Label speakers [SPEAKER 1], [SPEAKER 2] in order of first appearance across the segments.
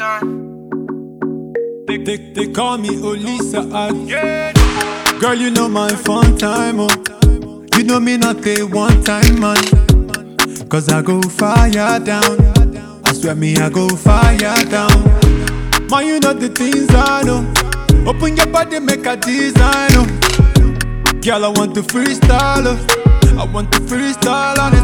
[SPEAKER 1] They, they, they call me Olisa Ag.
[SPEAKER 2] Yeah.
[SPEAKER 1] Girl, you know my fun time, oh. You know me not a one time man. Cause I go fire down. I swear me, I go fire down. Man, you know the things I know. Open your body, make a design, oh. Girl, I want to freestyle, oh. I want to freestyle on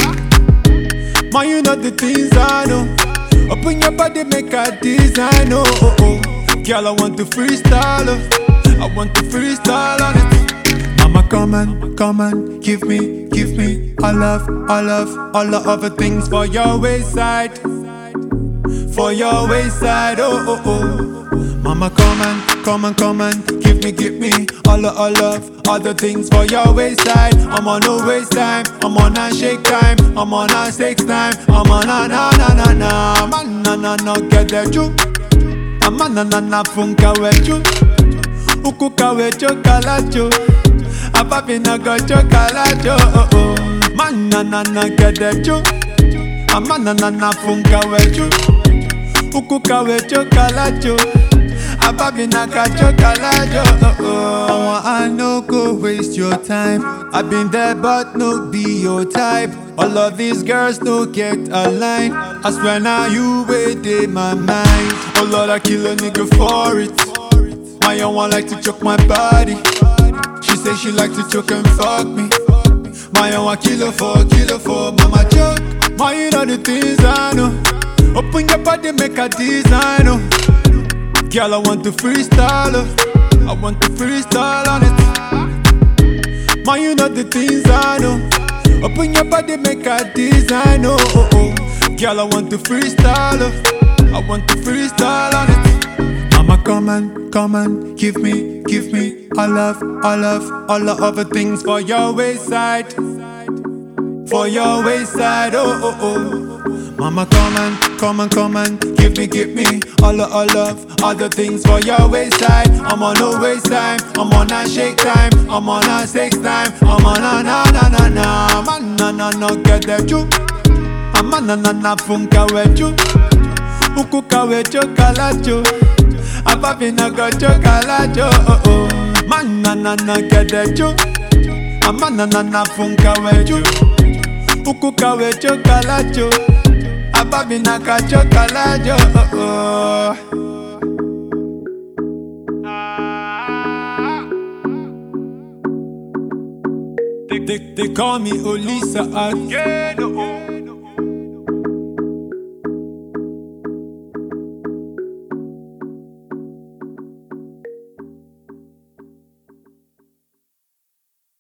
[SPEAKER 1] it. Man, you know the things I know. Open your body, make a design, oh, oh, oh. Girl, I want to freestyle, oh. I want to freestyle on it. Mama, come and, come and give me, give me all love, all love, all the other things for your wayside. For your wayside, oh, oh, oh. Mama, come and, come and, come and give me, give me all the all love, all the things for your wayside. I'm on no waste time, I'm on a shake time, I'm on a sex time, I'm on a na na na na, man na na na get the juke. I'm on na na na funka wechu, uku kawecho kalacho, apapi na go chokalacho, oh oh. Man na na na get the juke, I'm on na na na funka wechu, uku kawecho kalacho. Ababi naka chokalajo oh, oh. I no go waste your time i been there but no be your type All of these girls no get a line I swear now you wait in my mind Oh Lord I kill a nigga for it My young one like to choke my body She say she like to choke and fuck me My young one kill her for, kill her for Mama choke My you know the things I know Open your body make a design oh. Girl, I want to freestyle. oh. I want to freestyle on it. Man, you know the things I know. Open your body, make a design. Oh, oh, oh. Girl, I want to freestyle. oh. I want to freestyle on it. Mama, come and, come and give me, give me all love, all love, all the other things for your wayside. For your wayside, oh, oh, oh. Mama, come and, come and, come and give me, give me all the all love, all the things for your wayside. I'm on no waste time, I'm on a shake time, I'm on a sex time, I'm on a na na na na, man na na na get the ju. I'm on na na na funka weju, uku kawejo kalajo, apapi na go chokalajo, oh oh. Man na na na get the ju, I'm on na na na funka weju, uku kawejo kalajo. Ababi naka chokalajo oh, oh. They, they, they call me Olisa Ag.
[SPEAKER 2] Yeah, no.